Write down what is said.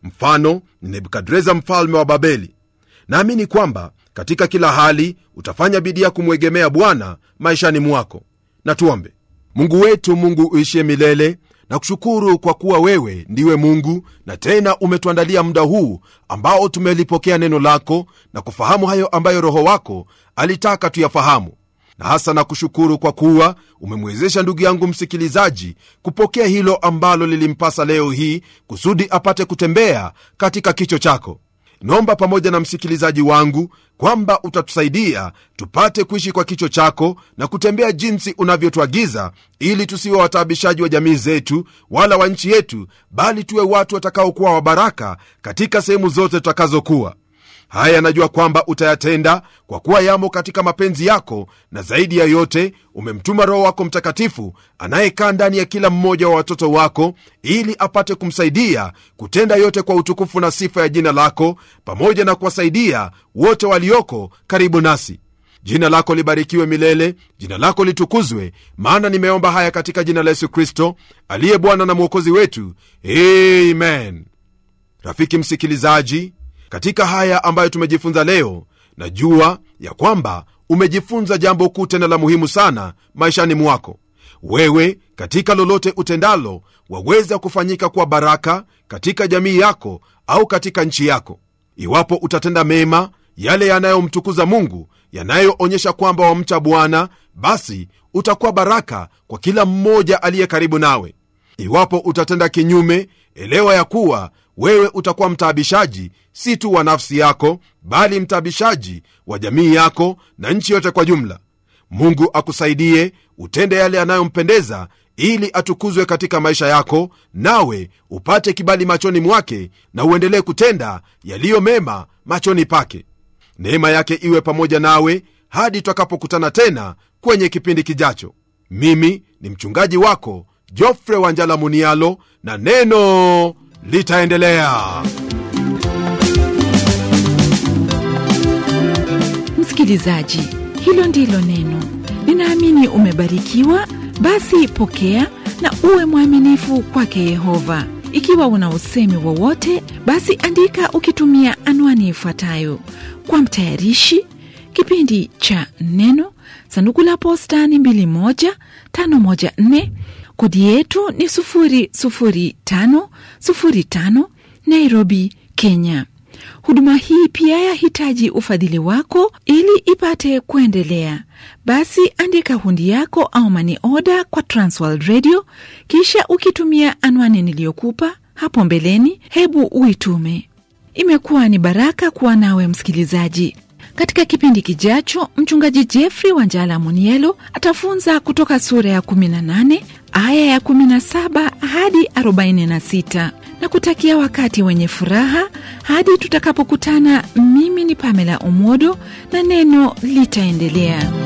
mfano ni nebukadreza mfalme wa babeli naamini kwamba katika kila hali utafanya bidii ya kumwegemea bwana maishani mwako na tuombe mungu wetu mungu uishie milele na kushukuru kwa kuwa wewe ndiwe mungu na tena umetuandalia muda huu ambao tumelipokea neno lako na kufahamu hayo ambayo roho wako alitaka tuyafahamu na hasa na kushukuru kwa kuwa umemwezesha ndugu yangu msikilizaji kupokea hilo ambalo lilimpasa leo hii kusudi apate kutembea katika kicho chako naomba pamoja na msikilizaji wangu kwamba utatusaidia tupate kuishi kwa kicho chako na kutembea jinsi unavyotuagiza ili tusiwe wataabishaji wa jamii zetu wala wa nchi yetu bali tuwe watu watakaokuwa wabaraka katika sehemu zote tutakazokuwa haya najua kwamba utayatenda kwa kuwa yamo katika mapenzi yako na zaidi ya yote umemtuma roho wako mtakatifu anayekaa ndani ya kila mmoja wa watoto wako ili apate kumsaidia kutenda yote kwa utukufu na sifa ya jina lako pamoja na kuwasaidia wote walioko karibu nasi jina lako libarikiwe milele jina lako litukuzwe maana nimeomba haya katika jina la yesu kristo aliye bwana na mwokozi wetu amen rafiki msikilizaji katika haya ambayo tumejifunza leo najua ya kwamba umejifunza jambo kuu tena la muhimu sana maishani mwako wewe katika lolote utendalo waweza kufanyika kuwa baraka katika jamii yako au katika nchi yako iwapo utatenda mema yale yanayomtukuza mungu yanayoonyesha kwamba wamcha bwana basi utakuwa baraka kwa kila mmoja aliye karibu nawe iwapo utatenda kinyume elewa ya kuwa wewe utakuwa mtaabishaji si tu wa nafsi yako bali mtaabishaji wa jamii yako na nchi yote kwa jumla mungu akusaidie utende yale yanayompendeza ili atukuzwe katika maisha yako nawe upate kibali machoni mwake na uendelee kutenda yaliyo mema machoni pake neema yake iwe pamoja nawe hadi twakapokutana tena kwenye kipindi kijacho mimi ni mchungaji wako jofre wanjala munialo na neno litaendelea msikilizaji hilo ndilo neno ninaamini umebarikiwa basi pokea na uwe mwaminifu kwake yehova ikiwa una usemi wowote basi andika ukitumia anwani ifuatayo kwa mtayarishi kipindi cha neno sanduku la postani 21514 kodi yetu ni 00505 nairobi kenya huduma hii pia yahitaji ufadhili wako ili ipate kuendelea basi andika hundi yako au mani oda kwa transworld radio kisha ukitumia anwani niliyokupa hapo mbeleni hebu uitume imekuwa ni baraka kuwa nawe msikilizaji katika kipindi kijacho mchungaji jeffrey wanjala munielo atafunza kutoka sura ya 18 aya ya 17 hadi 46 na kutakia wakati wenye furaha hadi tutakapokutana mimi ni pamela umodo na neno litaendelea